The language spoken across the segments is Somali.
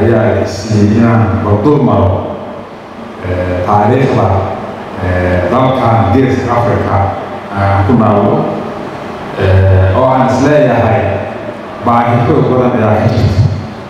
ayaa siiyey inaan bardul maro taariikhda dalkan geeska africa aan ku naalo oo aan isleeyahay baahi xoog badan ayaa ka jirta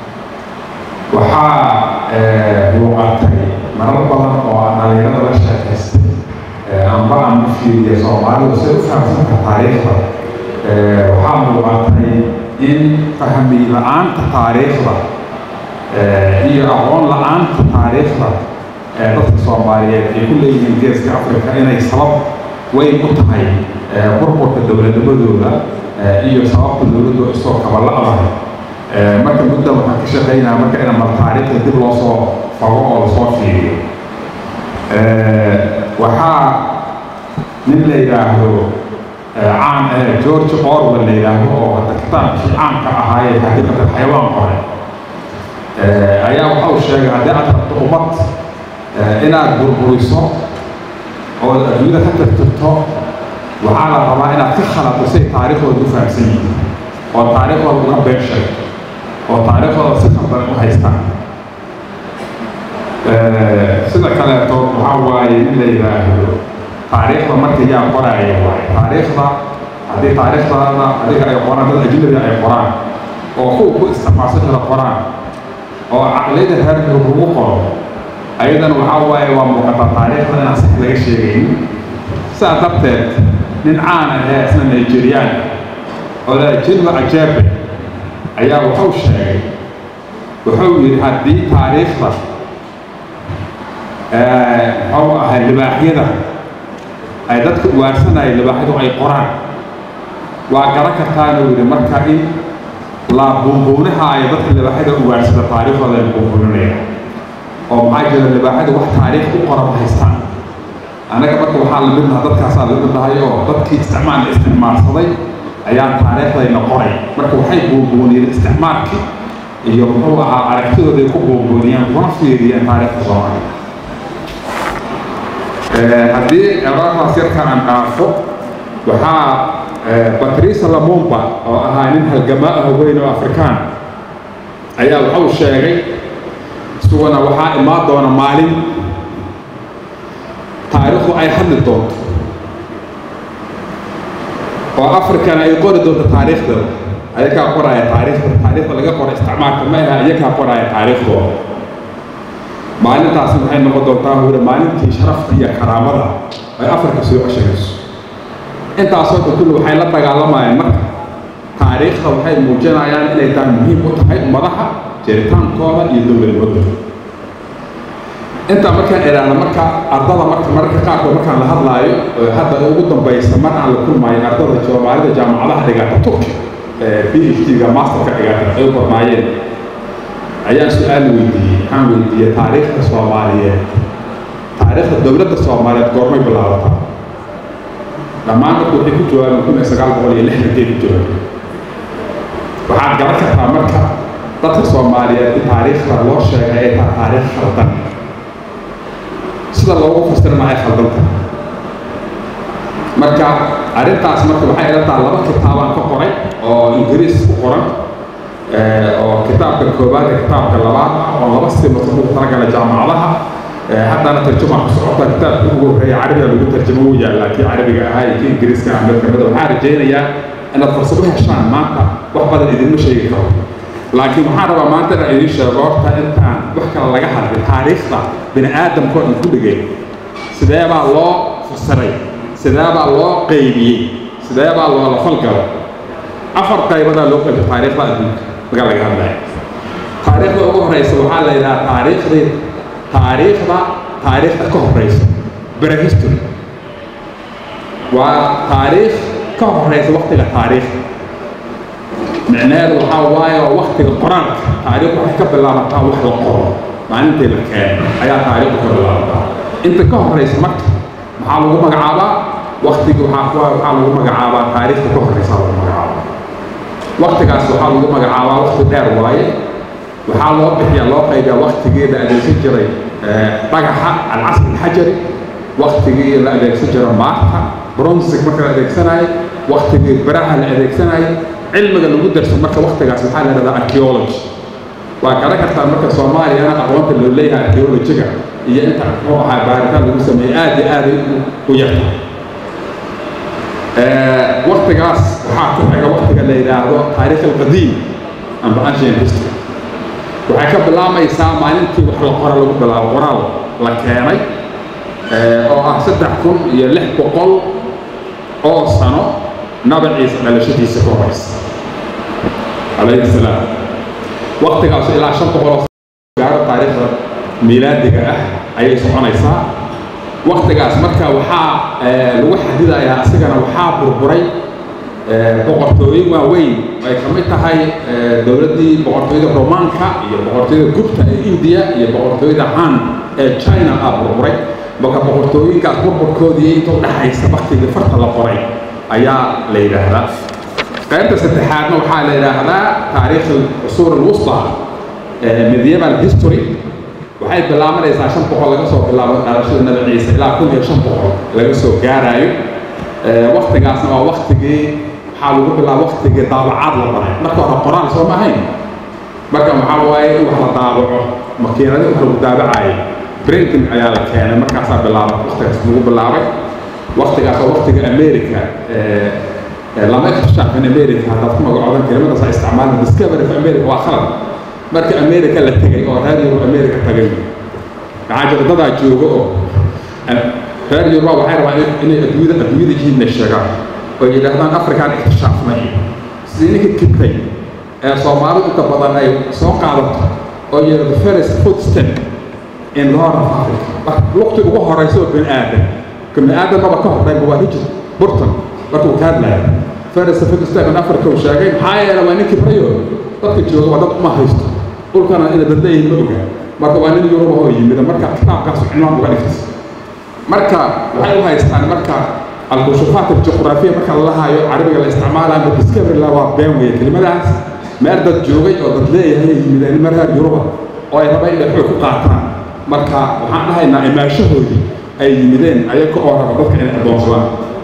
waxaa muuqatay marar badan oo aan dhalinyarada la sheekaystay amba aan u fiiriya soomaalidu say u fahamsanka taariikhda waxaa muuqatay in fahmi la-aanta taariikhda iyo aqoon la-aanta taariikhda dadka soomaaliyeed ay ku leeyihiin geeska africa inay sabab weyn u tahay burburka dowladnimadooda iyo sababta dowladdu isoo kabala-dahay marka mudda waxaan ka shaqaynaa marka ina mal taariikhda dib loo soo fago oo lasoo fiiriyo waxaa nin la yidhaahdo caan george orwell la yidhaahdo oo hadda kitaabkii caanka ahaayee xaqiiqatan xayawaan qore ayaa waxa uu sheegay haddii aad rabto ummad inaad burburiso oo adduunyada ka tirtirto waxaa la rabaa inaad ka khalado say taariikhdooda u fahamsan yihiin oo taariikhdooda uga been sheegto oo taariikhdooda si khaldan u haystaan sida kaleeto waxaa waaye in la yidhaahdo taariikhda marka yaa qoraya waaye taariikhda haddii taariikhdaada adiga ay qoraan dad ajnabi ay qoraan oo kuwa ku isticmaalsan kara qoraan oo caqliyada reerka lagu qoro ayadana waxaa waaye waa muuqataa taariikhda inaan sax laga sheegaynin sidaa darteed nin caan ahee isna nigeriyaan oo la jinwa ajaabe ayaa wuxuu sheegay wuxuu yidhi haddii taariikhda muxuu ahay libaaxyada ay dadka uwaarsanaya libaaxyadu ay qoraan waa garan kartaanuu yidhi marka in la buunbuunaha ay dadka libaaxyada uwaarsada taariikhdooda ay buunbuuninaya oo maxaa jira libaaxyadu wax taariikh u qoran haystaan annaga marka waxaa la midnaha dadkaasaa la midnahay oo dadkii isticmaal isticmaalsaday ayaa taariikhdayna qoray marka waxay buunbuuniyeen isticmaalkii iyo muxuu ahaa aragtidooday ku buunbuuniyeen kuna fiiriyeen taariikhda soomaaliya haddii eraadaas yarkaan aan dhaafo waxaa batriisa lamumba oo ahaa nin halgamaa ah weyn oo afrikaan ayaa wuxuu sheegay isaguna waxaa imaan doona maalin taariikhdu ay hadli doonto oo afrikana ay qori doonto taariikhdooda ayagaa qoraya taariikhda taariikhda laga qoro isticmaalka ma aha iyagaa qoraya taariikhdooda maalintaasi waxay noqon doontaa hore maalintii sharafta iyo karaamada ay afrika soo ceshagayso intaasoo dhan kulli waxay la dagaalamayaan marka taariikhda waxay muujinayaan inay tahay muhiim u tahay ummadaha jiritaankooda iyo dowladnimadooda intaa markaan idhaahda marka ardada marka mararka qaarkood markaan la hadlaayo hadda ugu dambaysa mar aan la kulmaayo ardada soomaalida jaamacadaha dhigata turki b h d-ga masterka dhigata ay u barnaayeen ayaan su-aal weydiiyey waxaan weydiiyey taariikhda soomaaliyeed taariikhda dowladda soomaaliyeed goormay bilaabataa dhammaan dadku waxay ku jawaabeen kun iyo sagaal boqol iyo lixdankay ku jawaabeen waxaad garan kartaa marka dadka soomaaliyeed in taariikhda loo sheegay ay tahay taariikh khaldan sida loogu fasirna ay khaldan tahay marka arrintaas marka waxay ila tahay laba kitaabaan ka qoray oo ingiriis ku qoran oo kitaabka koobaad iyo kitaabka labaad ah oo laba simood lagu talagalay jaamacadaha haddana tarjumaa ku socota kitaabka ugu horreeya carabiga lagu tarjamo wuu yaallaa kii carabiga ahaa iyo kii ingiriiska ah mid kamida waxaan rajaynayaa inaad fursad u heshaan maanta wax badan idinma sheegi karo laakiin waxaan rabaa maanta inaan idiin sheego horta intaan wax kale laga hadlin taariikhda bini aadamkoo dhan ku dhigay sidee baa loo fasiray sidee baa loo qaybiyey sidee baa loola falgalay afar qaybadaa loo qaybay taariikhda adduunka marka laga hadlaya taariikhda ugu horeysa waxaa la yidhaha taariikhdii taariikhda taariikhda ka horeysa prehistory waa taariikh ka horeysa waktiga taariikhda micnaheedu waxaa waaye waa waktiga qoraalka taariikh waxay ka bilaabataa wax la qoro maalintii la keeno ayaa taariikhdu ka bilaabataa inta ka horeysa marka maxaa lagu magacaabaa waktigii waxaa waxaa lagu magacaabaa taariikhda ka horeysa lagu magacaabaa waktigaas waxaa lagu magacaabaa wakti dheer waaye waxaa loo bixiyaa loo qaybiyaa waktigii la adeegsan jiray dhagaxa alcasr alxajari waktigii la adeegsan jiray maarta bronzig marka la adeegsanayo waktigii biraha la adeegsanayo cilmiga lagu darso marka waktigaas waxaa la yidhahdaa archaeology waa garan kartaa marka soomaaliyana aqoonta loo leeyahay archaeologiga iyo inta muxuu ahaa baaritaan lagu sameeyey aad iyo aaday u yartahay waktigaas waxaa ku xiga waktiga la yidhaahdo taariikh alqadiim amba ancient history waxay ka bilaamaysaa maalintii wax la qora lagu bilaabo qoraal la keenay oo ah saddex kun iyo lix boqol oo sano nabi ciise dhalashadiisa ka horeysa calayhi salaam waktigaas ilaa shan boqol oo gaaro taariikhda miilaadiga ah ayay soconaysaa waktigaas marka waxaa lagu xadidayaa asigana waxaa burburay boqortooyin waaweyn ay ka mid tahay dowladdii boqortooyada romaanka iyo boqortooyada gubta ee indiya iyo boqortooyada han ee china ah burburay marka boqortooyinkaas burburkoodii inta u dhaxaysa waktigii farta la qoray ayaa la yidhaahdaa qaybta saddexaadna waxaa la yidhaahdaa taariikh cusuur alwusta medieval history waxay bilaabanaysaa shan boqol laga soo bilaabo dhalashada nabi ciise ilaa kun iyo shan boqol laga soo gaaraayo waktigaasna waa waktigii waxaa lagu bilaaba waktigii daabacaad la baray marka hore qoraal soo ma ahayn marka waxaa waaye in wax la daabaco makiinadi wax lagu daabacayo printing ayaa la keenay markaasaa bilaaba waktigaas lagu bilaabay waktigaas waa waktiga america lama ikhtishaafin america haddaad ku magacoodan kelimadaas ay isticmaalaan discovery of america waa khalad marka america la tegay oo reer yurub america tagay maxaa jira dadaa jooga oo reer yuruba waxay rabaan inay adduunyada adduunyada yihiinna sheegaan oo yidhaahdaan afrikaan ikhtishaafnay sidii ninka kibray ee soomaalidu inta badan ay soo qaadato oo yidhahdo first footstep in the horn of africa lugti ugu horeysa oo bini aadan ka bini aadan maba ka horreynba waa hijir burton markuu ka hadlaya first footstep in africa uu sheegay maxaa yeele waa nin kibrayo dadka jooga waa dad uma haysto dhulkana ina dad leeyihin ma oga marka waa nin yuruba oo yimida marka kitaabkaas cinwaan uga dhigtay marka waxay u haystaan marka alkushufaat aljuqraafiya marka la lahaayo carabiga la isticmaalayo ama discovery la waa been weeye kelimadaas meel dad joogay oo dad leeyahay yimideen mareer yuruba oo ay rabaan inay xoog ku qaataan marka waxaan dhahaynaa imaashahoodii ay yimideen ayaga oo raba dadka inay addoonsadaan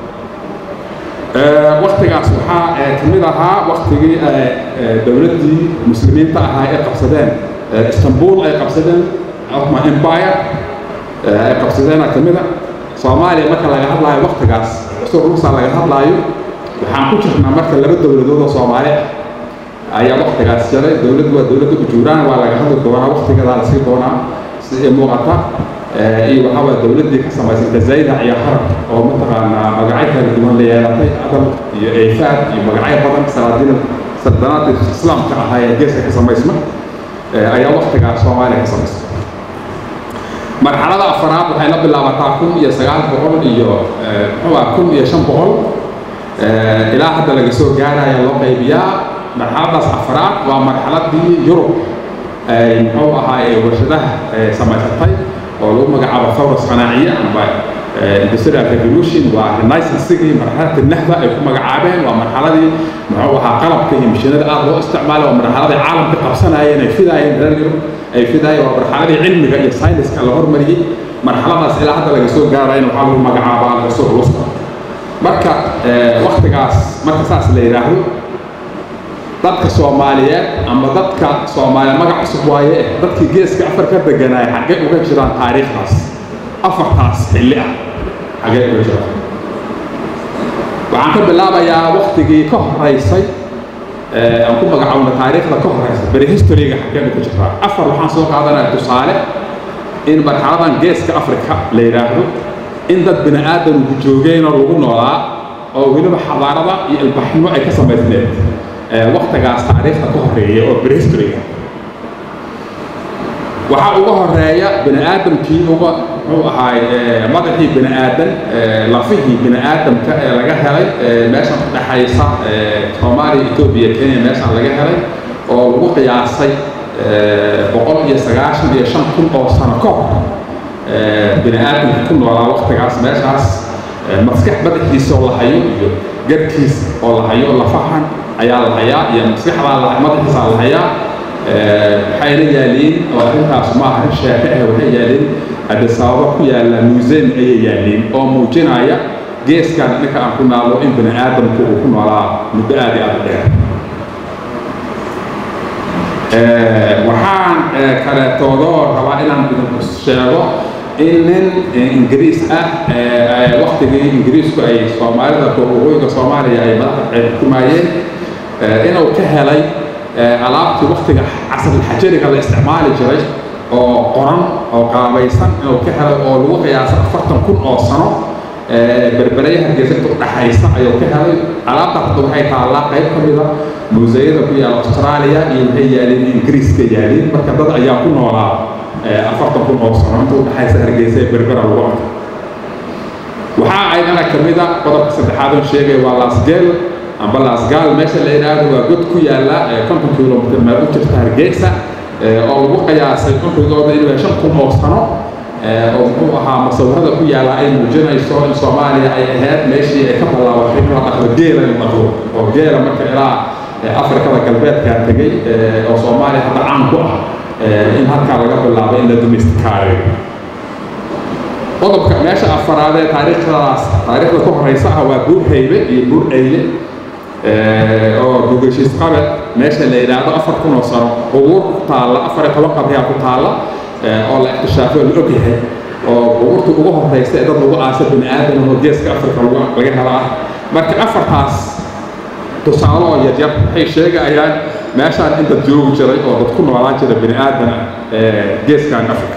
waktigaas waxaa ka mid ahaa waktigii dowladdii muslimiinta ahaa ay qabsadeen istanbul ay qabsadeen ottoman empire ay qabsadeena ka mid a soomaaliya marka laga hadlaayo waktigaas cusur ruusa laga hadlaayo waxaan ku jirnaa marka laba dowladood oo soomaali ah ayaa waktigaas jiray dowladdu waa dowladda ujuuraan waa laga hadli doonaa waktigeedaa la sii doonaa si ay muuqata iyo waxaa waa dowladdii ka samaysantay zayda iyo harab oo mataqaanaa magacyo kala duwan la yeelatay adal iyo eyfaad iyo magacyo badan salaadiina saldanaadii islaamka ahaa ee geeska ka samaysma ayaa waktigaas soomaaliya ka samaysma marxalada afaraad waxay la bilaabataa kun iyo sagaal boqol iyo muxuu ah kun iyo shan boqol ilaa hadda laga soo gaaraya loo qaybiyaa marxaladaas afaraad waa marxaladii yurub ay muxuu ahaa ee warshadaha samaysatay oo lagu magacaabo thawra sanaaciya amba industrial revolution waa renaissancegii marxalada nahda ay ku magacaabeen waa marxaladii muxuu ahaa qalabka iyo mashiinada aad loo isticmaalay waa marxaladii caalamka qabsanayeen ay fidaayeen reer yurub ay fidaayeen waa marxaladii cilmiga iyo sayniska la hormariyey marxaladaas ilaa hadda laga soo gaarayna waxaa lagu magacaabaa alcusur lusta marka waktigaas marka saas la yidhaahdo dadka soomaaliyeed ama dadka soomaaliya magac cusub waaye eh dadkii geeska afar ka deganaaya xaggee uga jiraan taariikhdaas afartaas xilli ah xaggee uga jiraan waxaan ka bilaabayaa waktigii ka horeysay aan ku magacaabno taariikhda ka horeysa beri historyga xaggee uga jirtaa afar waxaan soo qaadanaya tusaale in marxaladan geeska afrika la yidhaahdo in dad bini aadamku joogeenoo lagu noolaa oo weliba xadaarada iyo ilbaxnimo ay ka samaysneed waktigaas taariikhda ka horeeya oo prehistoryga waxaa uga horeeya bini aadamkii uga muxuu ahaay madaxii bini aadan lafihii bini aadamka ee laga helay meeshan ka dhexaysa soomaaliya etoobiya kenya meeshan laga helay oo lagu qiyaasay boqol iyo sagaashan iyo shan kun oo sano ka hor bini aadamka ku noolaa waktigaas meeshaas maskax madaxiisa oo la hayo iyo garkiis oo la hayo lafahan ayaa la hayaa iyo maskaxdaa la madaxiisaa la hayaa waxayna yaaliin oo arrintaas ma aha arrin sheeke ah waxay yaaliin adisababa ku yaalla museum ayay yaaliin oo muujinaya geeskan ninka aan ku naalo in bini aadamku uu ku noolaa muddo aad iyo aad u dheer waxaan kaleetoodoo rabaa inaan idinku sheego in nin ingiriis ah waktigii ingiriisku ay soomaalida waqooyiga soomaaliya ay madaxa ay xukumayeen inuu ka helay alaabtii waktiga casrulxajariga la isticmaali jiray oo qoran oo qaabaysan inuu ka helay oo lagu qiyaasay afartan kun oo sano berberaya hargeysa inta udhaxaysa ayuu ka helay alaabtaas hadda waxay taallaa qayb ka mida muuseyada ku yaala australia iyo waxay yaaliin ingiriiska yaaliin marka dad ayaa ku noolaa afartan kun oo sano inta udhaxaysa hargeysa ee berbera lagu arkay waxaa aydana ka mida qodobka saddexaad oo sheegay waa lasgel amba lasgal meesha la yidhaahdo waa god ku yaala konton kilomitr meel u jirta hargeysa oo lagu qiyaasay cumrigooda inuu shan kun oo sano oo muxuu ahaa musawirada ku yaala ay muujinayso in soomaaliya ay ahayd meeshii ay ka ballaabatay in la dhaqdo geela in dhaqdo oo geela marka ilaa afrikada galbeedkaa tegey oo soomaaliya hadda caan ku ah in halkaa laga bilaabo in la domestikaareeyo qodobka meesha afaraad ee taariikhdaas taariikhda ku horeysa ah waa buur haybe iyo buur eyle oo gugashiis qabe meesha la yidhaahdo afar kun oo sano qubuur ku taalla afar iyo toban qabriyaa ku taalla oo la iktishaafo la og yahay oo qubuurta ugu horeysa ee dad lagu aasa bini aadam oo geeska afrika laga helo ah marka afartaas tusaale oo yaryar waxay sheegayaan meeshaan in dad joogi jiray oo dad ku noolaan jira bini aadana geeskan afrika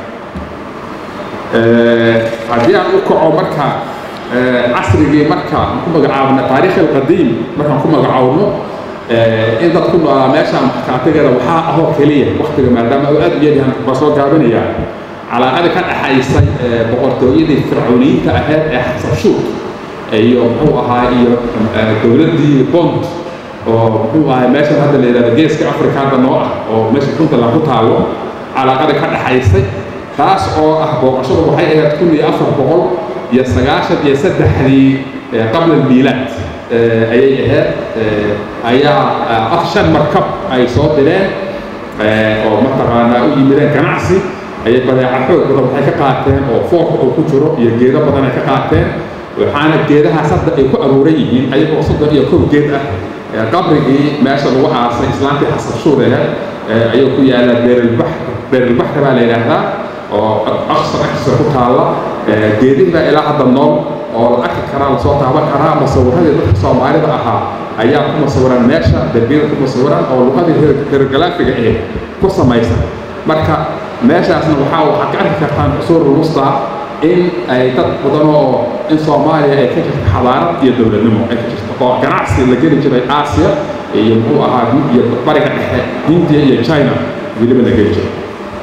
haddii aan u kaco marka casrigii marka aan ku magacaabno taariikh alqadiim markaan ku magacaawno in dad ku noolaa meeshaan markaatigeeda waxaa ahoo keliya waktiga maadaama uu aad u yaryahan baa soo gaabinayaa calaaqada ka dhaxaysay boqortooyadii fircooniyiinta ahayd ee xasabshuud iyo muxuu ahaa iyo dowladdii bond oo muxuu ahay meeshan hadda la yidhahdo geeska afrika hadda noo ah oo meesha puntland ku taalo calaaqada ka dhaxaysay taas oo ah booqashadu waxay ahayd kun iyo afar boqol iyo sagaashan iyo saddexdii qabla almiilaad ayay ahayd ayaa shan markab ay soo direen oo mataqaanaa u yimideen ganacsi ayay badeeca xoog badan waxay ka qaateen oo foorka uu ku jiro iyo geedo badan ay ka qaateen waxaana geedahaas hadda ay ku aruuran yihiin ayagoo soddon iyo kow geed ah qabrigii meesha lagu aasay islaantii xasabshuud ahayd ayuu ku yaallaa beerilbax beerilbaxka baa la yidhaahdaa oo aqsa agtiisa ku taalla geedihi baa ilaa hadda nool oo la arki karaa lasoo taaban karaa masawiradii dadka soomaalida ahaa ayaa ku masawiran meesha darbiyada ku masawiran oo luqadii hergalaafiga ahayd ku samaysan marka meeshaasna waxaa waxaad ka arki kartaan cusuurul wusta in ay dad badan oo in soomaaliya ay ka jirto xadaarad iyo dowladnimo ay ka jirto oo ganacsi la geli jiray aasiya iyo muxuu ahaa iyo bariga dhexe hindiya iyo china weliba la geli jiray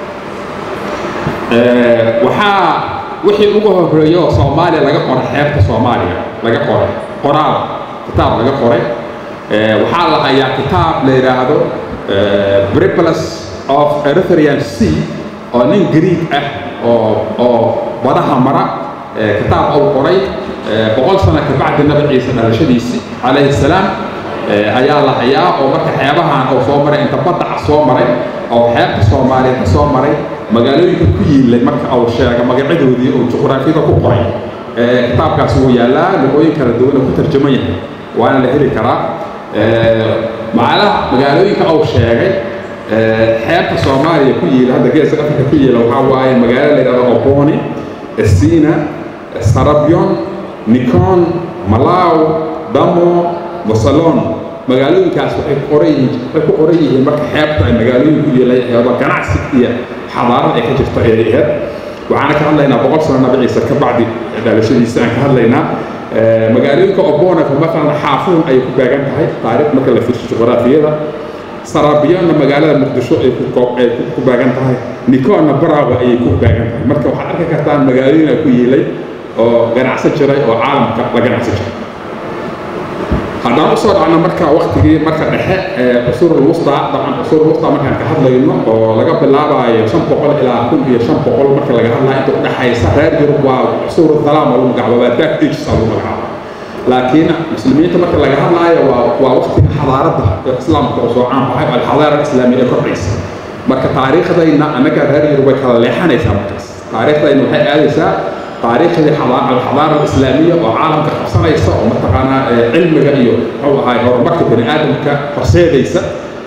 waxaa wixii ugu horreeyo oo soomaaliya laga qoray xeebta soomaaliya laga qoray qoraal kitaab laga qoray waxaa la hayaa kitaab la yidhaahdo briplus of erythrian sea oo nin greeg ah oo oo badaha mara kitaab uu qoray boqol sano kabacdi nabi ciise dhalashadiisi calayhi salaam ayaa la hayaa oo marka xeebahan uu soo maray inta baddaca soo maray oo xeebta soomaaliya ka soo maray magaalooyinka ku yiilay marka uu sheega magacadoodii uu juqraafiyada ku qoray kitaabkaas wuu yaallaa luqooyin kala duwan oo ku tarjaman yahay waana la heli karaa macalaha magaalooyinka uu sheegay xeebta soomaaliya ku yiila hadda geeska afrika ku yiila waxaa waaye magaalo la yidhahdo oboni sina sarabion nikon malaw damo mosalon magaalooyinkaas waxay ku qoran yihiin waxay ku qoran yihiin marka xeebta ay magaalooyin ku yeelay xeeba ganacsi iyo xadaarad ay ka jirto ayay ahayd waxaana ka hadlaynaa boqol sano nabi ciise ka bacdi dhalashadiisa aan ka hadlaynaa magaalooyinka obona matalan xaafun ayay ku beegan tahay taariikh marka la fiirso juqraafiyada sarabiyonna magaalada muqdisho ay ay ku beegan tahay nikonna barawa ayay ku beegan tahay marka waxaad arki kartaan magaalooyin ay ku yiilay oo ganacsan jiray oo caalamka la ganacsan jiray haddaan usoo dhacno marka waktigii marka dhexe cusurul wusta dabcan cusurul wusta markaan ka hadlayno oo laga bilaabayo shan boqol ilaa kun iyo shan boqol marka laga hadlayo inta udhexaysa reer yurub waa cusuru dalaam lagu magacaabo waa dark ages lagu magacaabo laakiin muslimiinta marka laga hadlaayo waa waa waktiga xadaaradda islaamka oo soo caan baxay alxadaara islaamiya ee kordhaysa marka taariikhdayna annaga reer yurub way kala leexanaysaa markaas taariikhdayna waxay aadaysaa taariikhdii alxadaara alislaamiya oo caalamka qabsanaysa oo mataqaanaa cilmiga iyo muxuu ahaay horumarka bani aadamka horseedaysa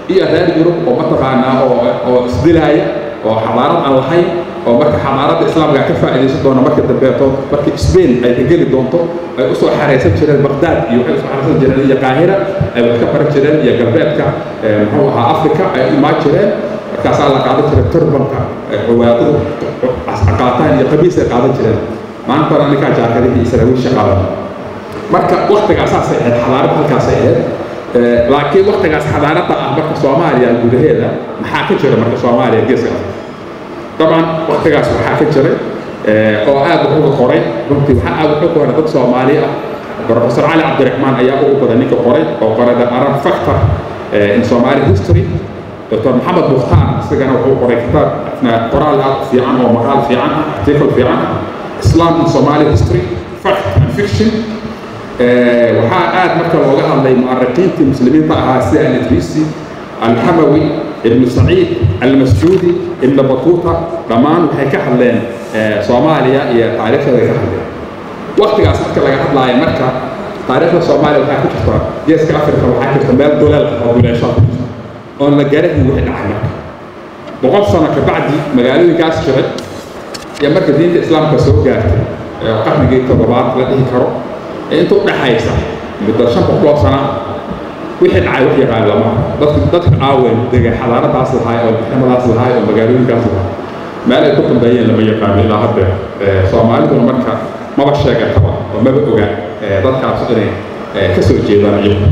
iyo reer yurub oo mataqaanaa oo oo isdilaaya oo xadaarad aan lahayn oo marka xadaaradda islaamka ka faa'iidaysan doona marka dambeeto marka spain ay ka geli doonto ay usoo xaraysan jireen baqdaad iyo waxay usoo xaraysan jireen iyo qaahira ay wax ka baran jireen iyo galbeedka muxuu ahaa africa ay u imaan jireen markaasaa la qaadan jiray turbanka ciwaadadu qaataan iyo qabiis ay qaadan jireen maantana ninkaa jaakadihii israawiisha qaadan marka waktigaas saasay ahayd xadaarad halkaasay ahayd laakiin waktigaas xadaaradda ah marka soomaaliya gudaheeda maxaa ka jira marka soomaaliya geeska afrika طبعا وقتigaas waxaa ka jiray oo aad wuxuga qoray runtii waxaa aad wuxuu qoray dad soomaali ah professor cali cabdiraxmaan ayaa ugu badan ninka qoray oo qoray the arab factor in somali history dr maxamed mukhtaar isagana wuxuu qoray kitaab qoraal aad fiican oo maqaal fiican ah article fiican ah islam in somali history fact and fiction waxaa aad marka looga hadlay mu'ariqiintii muslimiinta ahaa sida al-idrisi alhamawi ibnu saciid almascuudi ibnu batuuta dhammaan waxay ka hadleen soomaaliya iyo taariikhdeeda ka hadleen waktigaas marka laga hadlaayo marka taariikhda soomaaliya waxaa ku jirta geeska afrika waxaa jirta meel duleel oo duleesho ku jirta oon la garahin wixii dhacay marka boqol sano kabacdi magaalooyinkaas jiray iyo marka diinta islaamka soo gaartay qarnigii toddobaad la dhihi karo ee inta udhaxaysa muddo shan boqoloo sana wixii dhacay wax yaqaan lama dadka dadka aawen dega xadaaradaas lahaay oo maxkamadaas lahaay oo magaalooyinkaas lahaay meel ay ku dambeeyeen lama yaqaano ilaa hadda soomaaliduna marka maba sheegataba oo maba oga dadkaas inay ka soo jeedaan iyagu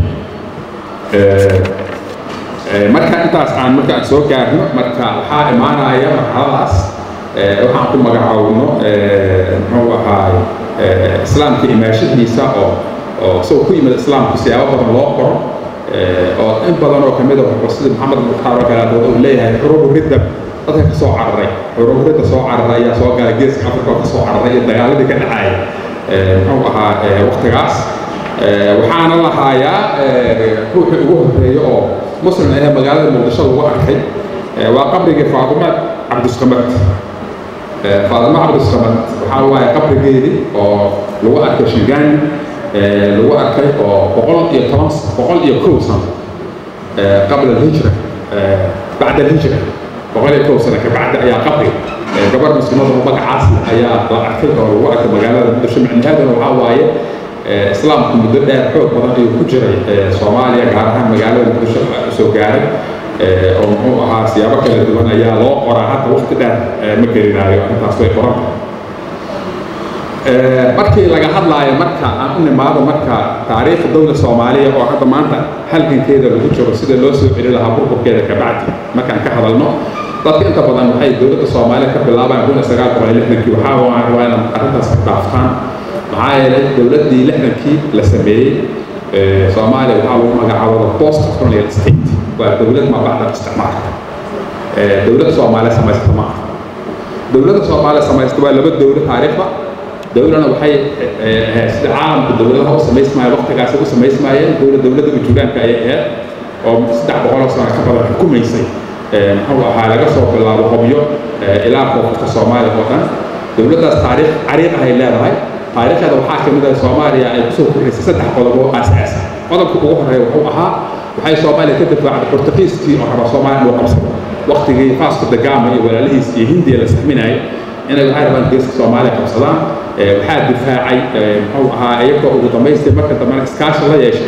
marka intaas aan marka aan soo gaarno marka waxaa imaanaya marxaladaas waxaan ku magacaawno muxuu ahaay islaamka imaashadiisa oo oo isagoo ku yimid islaamku siyaabo badan loo qoro oo in badan oo kamid a sida maxamed mukhtaar oo kale uu leeyahay xuruubu ridda dadka ka soo cararay xuruubu ridda soo cararay ayaa soo gala geeska afrika oo ka soo cararay iyo dagaaladii ka dhacaya muxuu ahaa waktigaas waxaana lahaayaa ruuxii ugu horeeya oo muslim ahee magaalada muqdisho lagu arkay waa qabrigii faatuma cabdisqamad faatuma cabdisqamad waxaa waaye qabrigeedii oo lagu arkay shingaani lagu arkay oo boqol iyo toban boqol iyo kow sano qabla alhijra bacda alhijra boqol iyo kow sano kabacdi ayaa qabri gabar muslimada magacaas ayaa la arkay oo lagu arkay magaalada muqdisho micnaheeduna waxaa waaye islaamku muddo dheer xoog badan ayuu ku jiray soomaaliya gaar ahaan magaalada muqdisho soo gaaray oo muxuu ahaa siyaabo kala duwan ayaa loo qoraa hadda waqti dheer ma gelinaayo arrintaas way qoran markii laga hadlaayo marka aan u nimaado marka taariikhda dowla soomaaliya oo hadda maanta halgankeeda lagu jiro sida loo soo celi lahaa burburkeeda kabacdi markaan ka hadalno dadka inta badan waxay dowladda soomaaliya ka bilaabaan kun iyo sagaal boqol iyo lixdankii waxaa waa inad arrintaas ka dhaaftaan maxaa yeelay dowladdii lixdankii la sameeyey soomaaliya waxaa lagu magacaabada post colonial state waa dowlad mabacda isticmaalka dowladda soomaaliya samaysata ma aha dowladda soomaaliya samaysta waa laba dowlo taariikhda dowlana waxay sida caalamka dowladaha u samaysmaaya waqtigaasi u samaysmaayeen dowla dowladda ujuuraanka ayay ahayd oo saddex boqoloo sano ka badan xukumaysay muxuu ahaa laga soo bilaabo hobyo ilaa koonfurta soomaaliya oo dhan dowladdaas taariikh cariiq ahay leedahay taariikhdeeda waxaa ka mid ah soomaaliya ay kusoo kordhisay saddex qodob oo aas-aasa qodobka ugu horeeya wuxuu ahaa waxay soomaaliya ka difaacday bortugiiskii oo raba soomaaliya inuu qabsado waqtigii faasko dagama iyo walaalihiis iyo hindiya la saxminayay inay waxay rabaan geeska soomaaliya qabsadaan waxaa difaacay muxuu ahaa iyagoo ugu dambaystii marka dambena iskaashi la yeeshay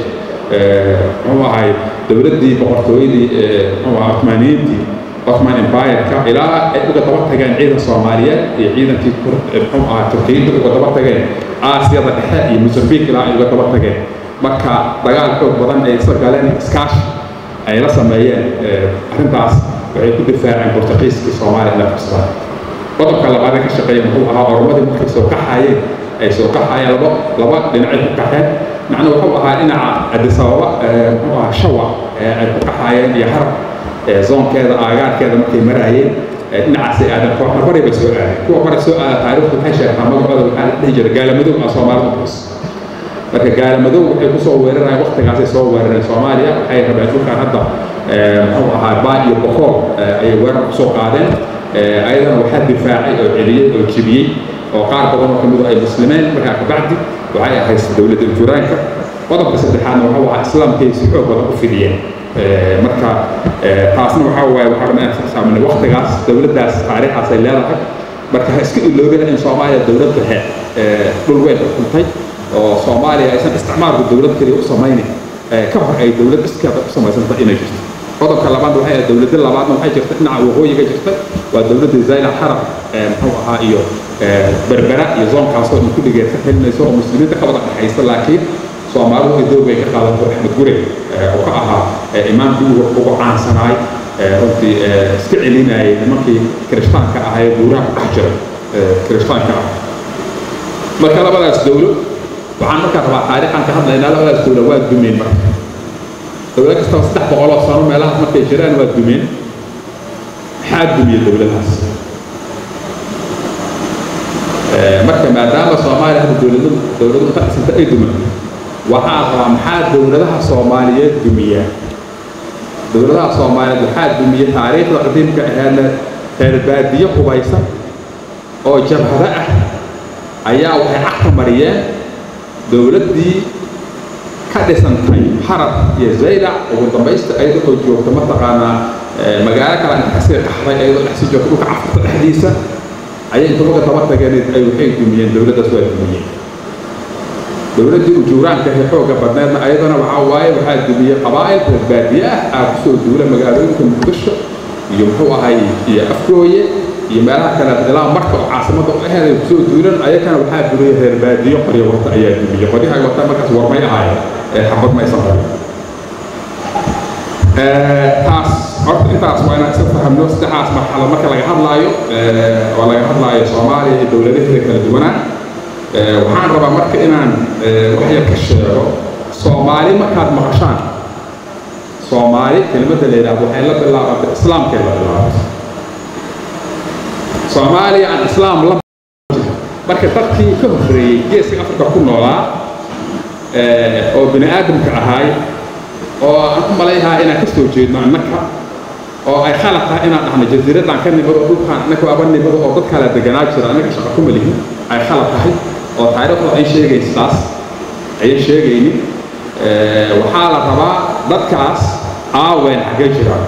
muxuu ahay dowladdii boqortooyadii muxuu ahaa Ottomaniyiintii Ottoman Empire-ka ilaa ay uga daba tageen ciidan Soomaaliyeed iyo ciidankii muxuu ahaa Turkiyada uga daba tageen Aasiyada dhexe iyo Mozambique ilaa ay uga daba tageen marka dagaal xoog badan ay isla galeen iskaashi ay la sameeyeen arrintaas waxay ku difaaceen Portugiiskii Soomaaliya inay qabsadaan qodobka labaad ee ka shaqeeya muxuu ahaa oromadii markay soo kaxayeen ay soo kaxayeen laba laba dhinacay ku kaxeen macnuu wuxuu ahaa dhinaca addis ababa muxuu ahaa shawa ay ku kaxayeen iyo harab zoonkeeda aagaarkeeda markay maraayeen dhinacaasay aadan kooxna bari bay soo aadeen kuwa bari soo aada taariikhdu waxay sheegtaa magacooda waxaa la dhihi jiray gaalamadoow ah soomaalida bus marka gaalamadoow waxay kusoo weerarayeen waqtigaasay soo weerareen soomaaliya waxay rabeen dhulkan hadda muxuu ahaa baa iyo bokool ayay weerar kusoo qaadeen ayadana waxaa difaacay oo celiyey oo jibiyey oo qaar badan oo kamid ay muslimeen markaa kabacdi waxay ahayd dowladda juraanka qodobka saddexaadna waxa waa islaamkay si xoog badan u fidiyeen marka taasna waxaa waaye waxaa rabnaa inaan saamina waqtigaas dowladdaas taariikhaas ay leedahay marka ha iska iloobina in soomaaliya dowlad dhexe dhul weyn xukuntay oo soomaaliya aysan isticmaalku dowlad keliya u samaynin ka hor ay dowlad iskeeda u samaysantay inay jirto qodobka labaad waxay ahayd dowladda labaadna waxay jirta dhinaca waqooyiga jirta waa dowladda zayla xarab muxuu ahaa iyo berbera iyo zoonkaasoo dhan kulligeed ka helinayso oo muslimiinta ka wada dhexaysa laakiin soomaalidu ay doog bay ka qaadato axmed gure oo ka ahaa imaamkii ugu caansanaay runtii iska celinayay nimankii kirishtaanka ahaa ee buuraha ku dhex jira kirishtaanka ah marka labadaas dowlo waxaan markaa rabaa taariikhan ka hadlaynaa labadaas dowlo waa dumeen marka dowlo kastaba saddex boqoloo sano meelahaas markay jiraan waa dumeen maxaa dumiya dowladahaas marka maadaama soomaaliya hadda dowladu dowladu inta dhisanta ay duman waxaa rabaa maxaa dowladaha soomaaliyeed dumiya dowladaha soomaaliyeed waxaa dumiya taariikhda qadiimka aheedna reerbaadiyo hubaysan oo jabhado ah ayaa waxay cagta mariyeen dowladdii ka dhisantay xarab iyo zaylac ugu dambaysta ayada oo joogta mataqaanaa magaalo kale inta kasii qaxday ayadoo dhexsii joogta dhulka cafurta dhexdiisa ayay inta uga daba tageen ay waxay dumiyeen dowladdaas waa dumiyeen dowladdii ujuuraanka ee xoogga badneedna ayadana waxaa waaye waxaa dumiyey qabaa'il reer baadiye ah aa kusoo duula magaalooyinka muqdisho iyo muxuu ahay iyo afgooye iyo meelaha kale ilaa marka oo caasimada u aheed ay kusoo duulan ayakana waxaa duriyey reer baadiyo qoryo wata ayaa dumiyey qoryaha wata markaas warmay ahaayeen ee xabad maysan qabin taas horta intaas waa inaan iska fahamno saddexaas marxalad marka laga hadlaayo oo laga hadlaayo soomaaliya iyo dowladaheeda kala duwanaa waxaan rabaa marka inaan wax yar ka sheego soomaali markaad maqashaan soomaali kelimadda la yidhahdo waxay la bilaabatay islaamkay la bilaabatay soomaaliya aan islaam la marka dadkii ka horreeyey geeska afrika ku noolaa oo bini aadamka ahaay oo aan u malaynahaa inaan ka soo jeedno annaka oo ay khalad tahay inaan dhahno jasiiradaan ka nimado dhulkaan annaka aba nimado oo dad kala deganaa jira annaka shaqa kuma lihin ay khalad tahay oo taariikhdu ay sheegaysa taas ayay sheegaynin waxaa la rabaa dadkaas aawen xaggee jiraan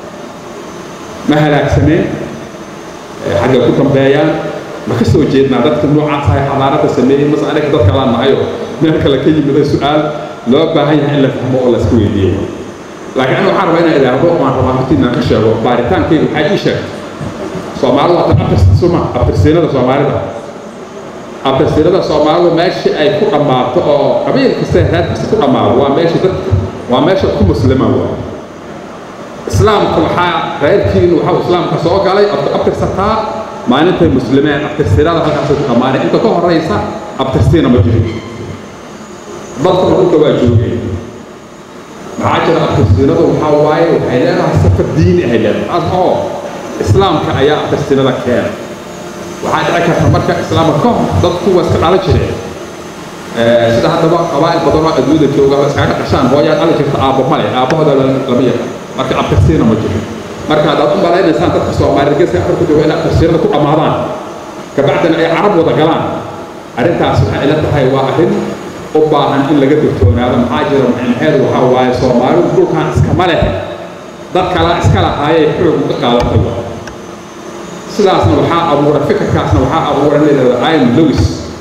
ma halaagsameen xagga ku dambeeyaan ma ka soo jeednaa dadka noocaas ahay xadaarada sameeyey mase anaga dadka la nahayo meel kale ka yimida su-aal loo baahan yahay in la fahmo oo la iska weydiiyo laakiin aniga waxaan rabaa inaan idhaahdo waan rabaa horti inaan ka sheego baaritaankayga waxay ii sheegtay soomaalidu waa tan abtirsuma abtirsiinada soomaalida abtirsiinada soomaalidu meeshii ay ku dhammaato oo qabiil kasta reer kasta ku dhammaado waa meesha dadka waa meesha ku muslima waa islaamka waxaa reerkiinu waxaa islaamka soo galay ood abtirsataa maalintay muslimeen abtirsiinada halkaasay ku dhammaanay inta ka horraysa abtirsiina ma jirin dadkuna dhulka waa joogeen maxaa jira abtirsiinadu waxaa waaye waxay leedahay safar diini ahay leedahay as oo islaamka ayaa abtirsiinada keena waxaa dhici karta marka islaamka ka hor dadku waa iska dhalan jireen sida haddaba qabaa'il badan oo adduunyada jooga iskaga dhashaan hooyaa dhali jirta aabbo male aabbahooda lama yaqaan marka abtirsiina ma jiro marka haddaad u malaynaysaan dadka soomaaliyed geeska afrika jooga in abtirsiinada ku dhammaadaan kabacdina ay carab wada galaan arrintaas waxay ila tahay waa arrin u baahan in laga digtoonaado maxaa jira maxameed waxaa waaye soomaalidu dhulkan iskama leh dad kala iska lahaayay xoog uga qaadatay waa sidaasna waxaa abuuray fikirkaasna waxaa abuuray in la yidhahdo ian lewis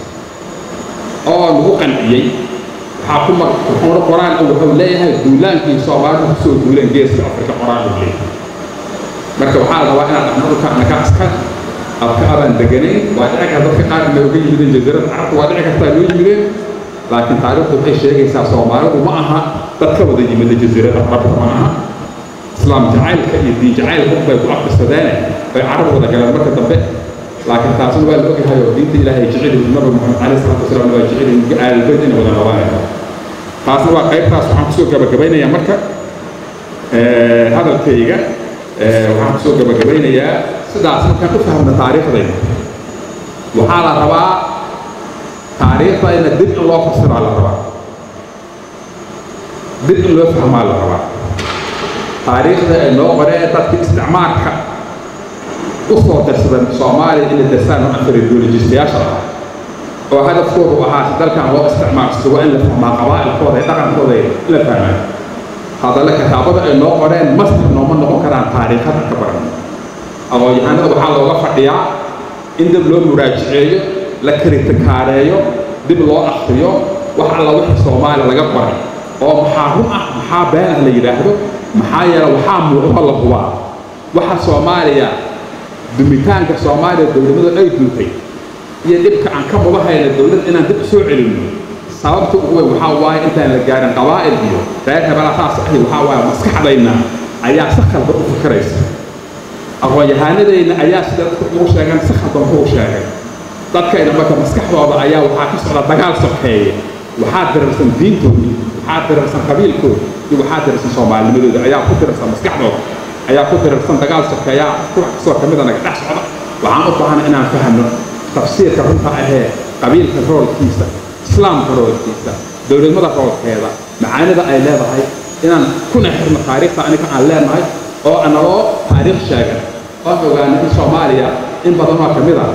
oo lagu qanciyey waxaa ku mar wuxuuna qoraan wuxuu leeyahay duulaankii soomaalidu kusoo duuleen geeska afrika qoraan uu leeyahay marka waxaa la rabaa inaad dhahno dhulka annaga iska abka abaan deganayn waa dhici karta dadka qaar inay uga yimideen jasiirada carabta waa dhici kartaa loo yimideen laakiin taariikhdu waxay sheegaysaa soomaalidu ma aha dad ka wada yimida jasiirada carabta ma aha islaam jacaylka iyo diin jacaylka bay ku abtirsadeene bay carab wada galeen marka dambe laakiin taasna waa la ogyahay oo diinta ilaahay jeceli nabi maxamed caleyhi salaatu wasalaam waa jeceli aalbeyd inay wada noolaanayso taasna waa qaybtaas waxaan kusoo gabagabaynayaa marka hadalkayga waxaan kusoo gabagabaynayaa sidaas markaan u fahmna taariikhdayna waxaa la rabaa taariikhdayna dib in loo fasiraa la rabaa dib in loo fahmaa la rabaa taariikhda ay noo qoreen dadkii isticmaalka u soo darsadan soomaaliya inay darsaan oo afaridoolojistayaasha ah oo hadafkoodu ahaa si dalkan loo isticmaalsado waa in la fahmaa qabaa'ilkooda iyo dhaqankooda in la fahmaa hadalla kitaabada ay noo qoreen master nooma noqon karaan taariikhada ka baran aqoon-yahanada waxaa looga fadhiyaa in dib loo muraajiceeyo la kritikaareeyo dib loo akriyo wax alla wixii soomaaliya laga qoray oo maxaa run ah maxaa been ah la yidhaahdo maxaa yeele waxaa muuqdo la hubaa waxa soomaaliya dumitaanka soomaaliya dowladnimada ay duntay iyo dhibka aan ka mudahayna dowlad inaan dib soo celinno sababta ugu weyn waxaa waaye intaan la gaarin qabaa'il iyo reer hebela saas ahi waxaa waaye maskaxdayna ayaa si khaldan u fikiraysa aqoon-yahanadayna ayaa sida dadka ugu sheegan si khaldan ugu sheegay dadkayna marka maskaxdooda ayaa waxaa ka socda dagaal sokeeye waxaa dirarsan diintoodii waxaa dirarsan qabiilkooda iyo waxaa dirarsan soomaalinimadooda ayaa ku dirarsan maskaxdooda ayaa ku dirarsan dagaal sokeeyaa ruux kastoo ka mida naga dhex socda waxaan u baahana inaan fahno tafsiirka runta ahee qabiilka roolkiisa islaamka roolkiisa dowladnimada roolkeeda macaanida ay leedahay inaan kuna xirno taariikhda aniga aan leenahay oo analoo taariikh sheegan oon ogaano in soomaaliya in badanoo ka mid a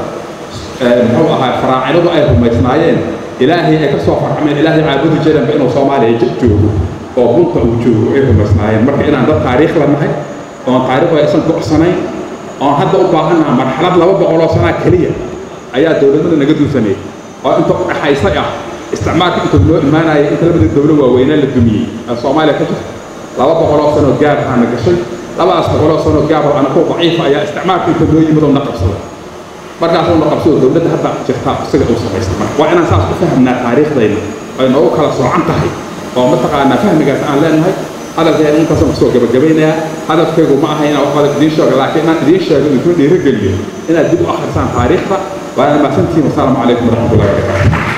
muxuu ahaa faraacinadu ay rumaysnaayeen ilaahay ay ka soo farcameen ilaahay caabudi jiranba inuu soomaaliya jir joogo oo bunta uu joogo ay rumaysnaayeen marka inaan dad taariikh la nahay oon taariikhda aysan go'sanayn oon hadda u baahannaha marxalad laba boqoloo sanaa keliya ayaa dowladnimada naga duusaneed oo inta u dhaxaysa ah isticmaalka inta loo imaanaya inta labada dowlo waaweynaa la dumiyey ee soomaaliya ka jirta laba boqoloo sanoo gaarhaana gashay labadaas boqoloo sanoo gaaroo anakoo daciifa ayaa isticmaalka inta loo yimid oo na qabsada markaasoo na qabsado dowladda hadda jirta isaga uu samaysta marka waa inaan saas u fahamnaa taariikhdayna ay noogu kala soocan tahay oo mataqaanaa fahmigaas aan leenahay hadalkeena intaasaan kusoo gabagabaynayaa hadafkaygu ma aha inaan wax badan idiin sheego laakiin inaan idiin sheego idinkuna dhiirigeliyo inaad dib u akhrisaan taariikhda waana mahadsantihiin wasalaamu calaykum waraxmatullahi wabarakaatu